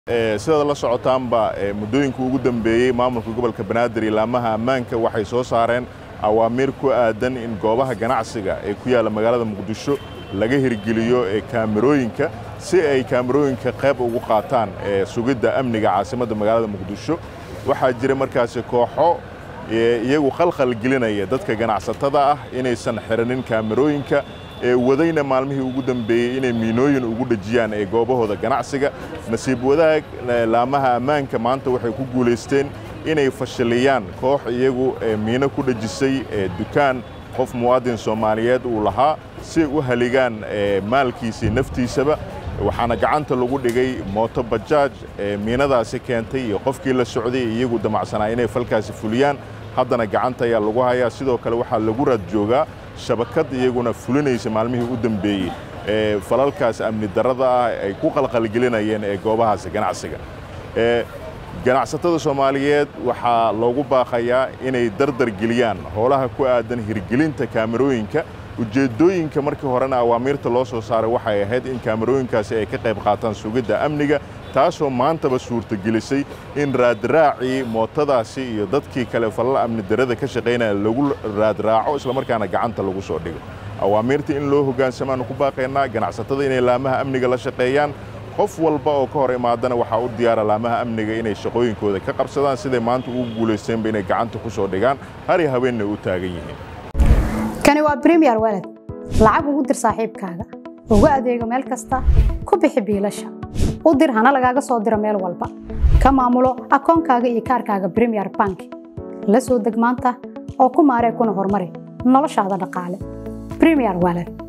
sidaad la socotaanba muddooyinka ugu dambeeyey maamulka gobolka banaadir iyo laamaha ammaanka waxay soo saareen awaamiir ku aadan in goobaha ganacsiga ee ku yaalla magaalada muqdisho laga hirgeliyo kaamirooyinka si ay kaamirooyinka qayb ugu qaataan sugidda amniga caasimadda magaalada muqdisho waxaa jira markaasi kooxo iyagu khalkhal gelinaya dadka ganacsatada ah inaysan xiranin kaamirooyinka wadayna maalmihii ugu dambeeyey inay miinooyin ugu dhejiyaan ee goobahooda ganacsiga nasiib wadaag laamaha ammaanka maanta waxay ku guulaysteen inay fashiliyaan koox iyagu miino ku dhejisay dukaan qof muwaadin soomaaliyeed uu lahaa si u haligaan maalkiisii naftiisaba waxaana gacanta lagu dhigay mooto bajaaj miinadaasi keentay iyo qofkii la socday iyagu damacsanaa inay falkaasi fuliyaan haddana gacanta ayaa lagu hayaa sidoo kale waxaa lagu raad joogaa shabakad iyaguna fulinaysa maalmihii u dambeeyey ee falalkaas amni darrada ah ay ku qalqalgelinayeen ee goobahaasi ganacsiga ganacsatada soomaaliyeed waxaa loogu baaqayaa inay dardar geliyaan howlaha ku aadan hirgelinta kaamirooyinka ujeeddooyinka markii horena awaamiirta loo soo saaray waxay ahayd in kaamirooyinkaasi ay ka qayb qaataan sugidda amniga taasoo maantaba suurtagelisay in raadraacii mootadaasi iyo dadkii kale falal amni darrada ka shaqaynaya lagu raadraaco islamarkaana gacanta lagu soo dhigo awaamiirta in loo hogaansamaanu ku baaqaynaa ganacsatada inay laamaha amniga la shaqeeyaan qof walba oo ka hor imaadana waxaa u diyaara laamaha amniga inay shaqooyinkooda ka qabsadaan siday maanta ugu guulaysteenba inay gacanta ku soo dhigaan hari haweenna u taagan yihiin kani waa bremiyer walad lacag ugu dir saaxiibkaaga ugu adeego meel kasta ku bixi biilasha u dir hana lagaaga soo diro meel walba ka maamulo akoonkaaga iyo kaarkaaga bremiyer bank la soo deg maanta oo ku maaree kuna horumari noloshaada dhaqaale bremiyer walad